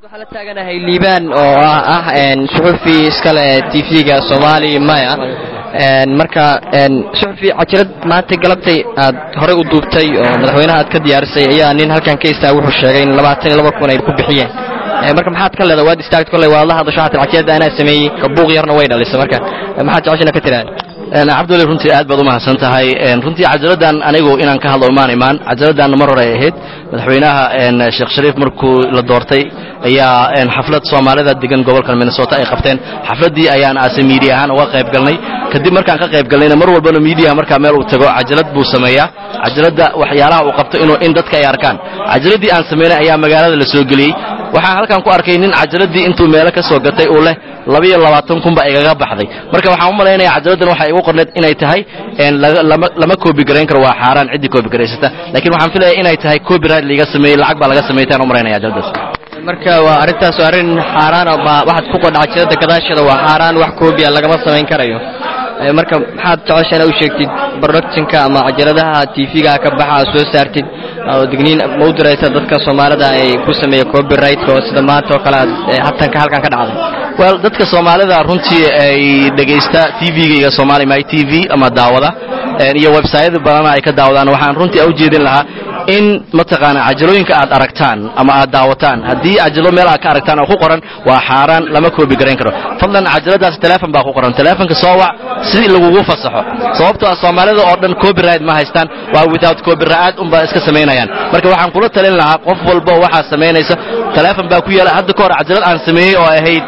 waxaa la taaganahay liibaan oo ah suxufi iskale tvga soomaali maya marka suxufi cajirad maanta galabtay aad horey u duubtay oo madaxweynaha aad ka diyaarisay ayaa nin halkan ka istaa wuxuu sheegay in labaatan iyo laba kun ay ku bixiyeen marka maxaad ka leedahay waad istaagta kolley waad la hadasho haatan cajirada anaa sameeyey buuq yarna way dhalisay marka maxaad jeceshana ka tiraahda cabdulli runtii aad baad u mahadsan tahay runtii cajaladan anigu inaan ka hadlo imaan imaan cajaladan mar hore ay ahayd madaxweynaha sheekh shariif markuu la doortay ayaa xaflad soomaalida degan gobolkan minnesota ay qabteen xafladdii ayaan ase miidiya ahaan uga qayb galnay kadib markaan ka qayb galnayna mar walbana miidiyaha markaa meel uu tago cajalad buu sameeyaa cajaladda waxyaalaha uu qabto inuu in dadka ay arkaan cajaladii aan samaynay ayaa magaalada la soo geliyey waxaan halkan ku arkay nin cajaladii intuu meelo ka soo gatay uu leh labiyo labaatan kunba igaga baxday marka waxaan u malaynaya cajaladan waxay igu qorneed inay tahay lama koobi garayn karo waa xaaraan ciddii koobi garaysata laakiin waxaan filaya inay tahay copyright liiga sameeyey lacag baa laga sameeyay taan u malaynaya cajaladaas marka waa arrintaas waa arrin xaaraana baa waxaad ku qodha cajirada gadaasheeda waa xaaraan wax koobiya lagama samayn karayo marka maxaad jeceshaana u sheegtid productionka ama cajaladaha tvga ka baxa aad soo saartid oo digniin ma u diraysa dadka soomaalida ay ku sameeya copyright oo sida maanta oo kale aad hatanka halkan ka dhacday well dadka soomaalida runtii ay dhegaysta tvgayga somali my t v ama daawada iyo websayada badana ay ka daawadaan waxaan runtii u jeedin lahaa in mataqaana cajalooyinka aad aragtaan ama aad daawataan haddii cajalo meel aad ka aragtaan oo ku qoran waa xaaraan lama koobi garayn karo fadlan cajaladaas teleefon baa ku qoran teleefonka soo wac si lagugu fasaxo sababtoo ah soomaalida oo dhan copyright ma haystaan waa without copyright unbaa iska samaynayaan marka waxaan kula talin lahaa qof walba waxaa samaynaysa teleefon baa ku yaala hadda ka hor cajalad aan sameeyey oo ahayd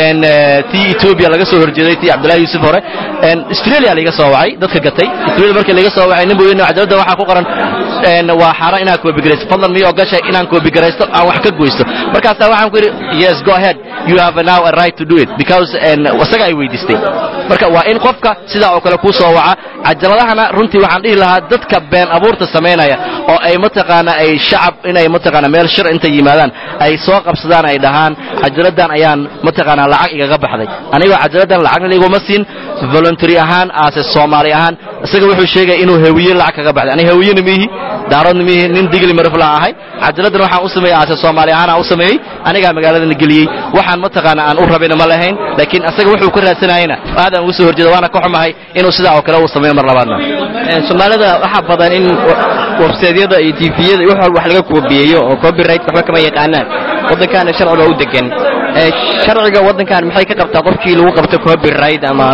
tii etoobiya laga soo horjeeday tii cabdullahi yuusuf hore australia laiga soo wacay dadka gatay australia markii laiga soo wacay nin buu yidhi cajalada waxaa ku qoran waa xaaraan inaan koobigaraysto fadlan miyo gashay inaan koobigaraysto aan wax ka goysto markaasaa waxaan ku yidhi yes go ahead you have now a right to do it because isaga ay weydiistay marka waa in qofka sidaa oo kale kuu soo waca cajaladahana runtii waxaan dhihi lahaa dadka been abuurta samaynaya oo ay mataqaana ay shacab inay mataqaana meel shir intay yimaadaan ay soo qabsadaan ay dhahaan cajaladan ayaan mataqaana lacag igaga baxday anigoo cajaladan lacagna liguma siin voluntary ahaan aase soomaali ahaan isaga wuxuu sheegaya inuu hawiye lacag kaga baxday aniga hawiyena miihi daaroodna miihi nin digli marifla ahay cajaladan waxaan u sameeyey aase soomaali ahaan aan u sameeyey anigaa magaaladana geliyey waxaan mataqaana aan u rabayna ma lahayn laakiin isaga wuxuu ka raadsanayena aadaan ugu soo horjeeda waana ka xumahay inuu sidaa oo kale uu sameeyo mar labaadna soomaalida waxaa badan in websaydyada iyo tviyada wax wax laga koobiyeeyo oo copyright waxba kama yaqaanaan waddankaana sharci baa u degan sharciga waddankan maxay ka qabtaa qofkii lagu qabto copyright ama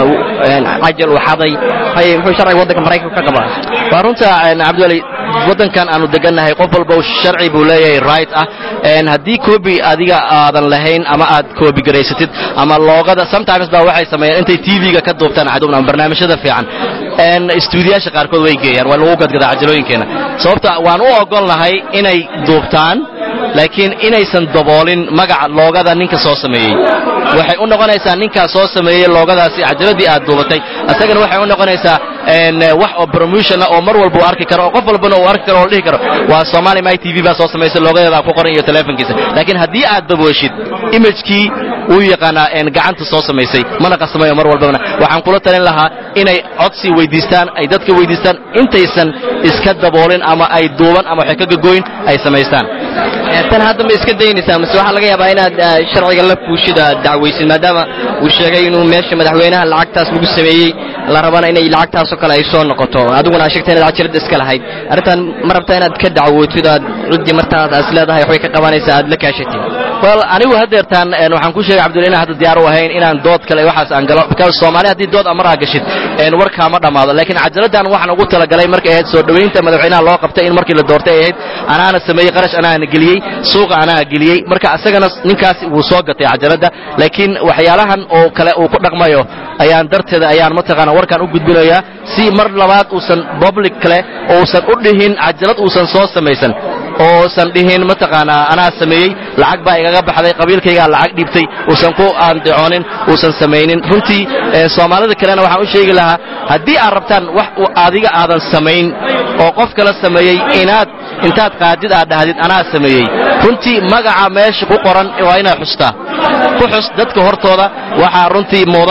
cajal uu xaday muxuu sharciga waddanka maraykanka ka qabaa waa runta cabdiwali waddankan aanu degannahay qof walba sharci buu leeyahay right ah haddii coobi adiga aadan lahayn ama aad coobi garaysatid ama loogada sometimes baa waxay sameeyaan intay tv-ga ka duubtaan cadubna ama barnaamijyada fiican stuudiyaasha qaarkood way geeyaan waa lagu gadgadaa cajalooyinkeena sababta waan u ogol lahay inay duubtaan laakiin inaysan daboolin magaca loogada ninka soo sameeyey waxay u noqonaysaa ninkaa soo sameeyey loogadaasi cajaladii aad duubatay isagana waxay u noqonaysaa wax oo promotiona oo mar walba uu arki karo oo qof walbana uu arki karo oo la dhihi karo waa somali my t v baa soo samaysay loogadeedaa ku qoran iyo teleefonkiisa laakiin haddii aad daboeshid imagekii wuu yaqaanaa gacanta soo samaysay mana qasamayo mar walbana waxaan kula talin lahaa inay codsi weydiistaan ay dadka weydiistaan intaysan iska daboolin ama ay duuban ama waxay ka gagoyn ay samaystaan tan hadda ma iska daynaysaa mase waxaa laga yaabaa inaad sharciga la fuushida dacwaysid maadaama uu sheegay inuu meesha madaxweynaha lacagtaas lagu sameeyey la rabana inay lacagtaasoo kale ay soo noqoto adiguna aad sheegtay inaad cajalada iska lahayd arrintan ma rabtaa inaad ka dacwootid aad ciddii martaad as leedahay waxbay ka qabanaysaa aad la kaashatid well anigu hadeertaan waxaan ku sheegay cabdullah inaan hadda diyaar u ahayn inaan dood kale waxaas aan galo because soomaali haddii dood amar aa gashid warkaa ma dhammaado laakiin cajaladan waxaan ugu talagalay markay ahayd soo dhowaynta madaxweynaha loo qabtay in markii la doortay ay ahayd anaana sameeyey qarash anaana geliyey suuqa anaa geliyey marka isagana ninkaas wuu soo gatay cajalada laakiin waxyaalahan oo kale uu ku dhaqmayo ayaan darteeda ayaan mataqaana warkaan u gudbinayaa si mar labaad uusan public kale uusan u dhihin cajalad uusan soo samaysan oosan dhihin mataqaanaa anaa sameeyey lacag baa igaga baxday qabiilkaygaa lacag dhiibtay uusan ku aandicoonin uusan samaynin runtii soomaalida kalena waxaan u sheegi lahaa haddii aad rabtaan wax adiga aadan samayn oo qof kala sameeyey inaad intaad qaadid aad dhahdid anaa sameeyey runtii magaca meesha ku qoran waa inaad xustaa ku xus dadka hortooda waxaa runtii mudan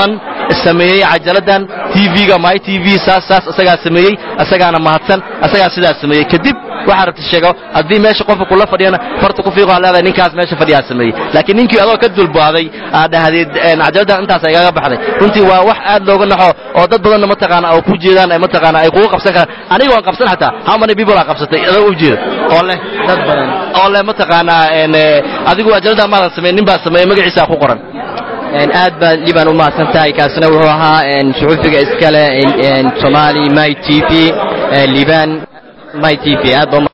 sameeyey cajaladan tv-ga my tv saas saas asagaa sameeyey asagaana mahadsan asagaa sidaas sameeyey kadib waxaa rabta sheego haddii meesha qofka kula fadhiyana farta ku fiiqo leedahay ninkaas meesha fadhiyaa sameeyey laakiin ninkii adoo ka dulbaaday aad dhahdeed cajaladan intaas igaga baxday runtii waa wax aad looga naxo oo dad badanna mataqaana oo ku jeedaan ay mataqaana ay kugu qabsan karaan aniga waan qabsan xataa how many people aa qabsatay adoo u jeeda oo leh dad badan oo leh mataqaanaa adigu ajaladan maadan sameyn nin baa sameeyey magaciisa ku qoran aad baad liban u mahadsan tahay kaasina wuxuu ahaa suxufiga iskale somali my t v liban my t v aad ba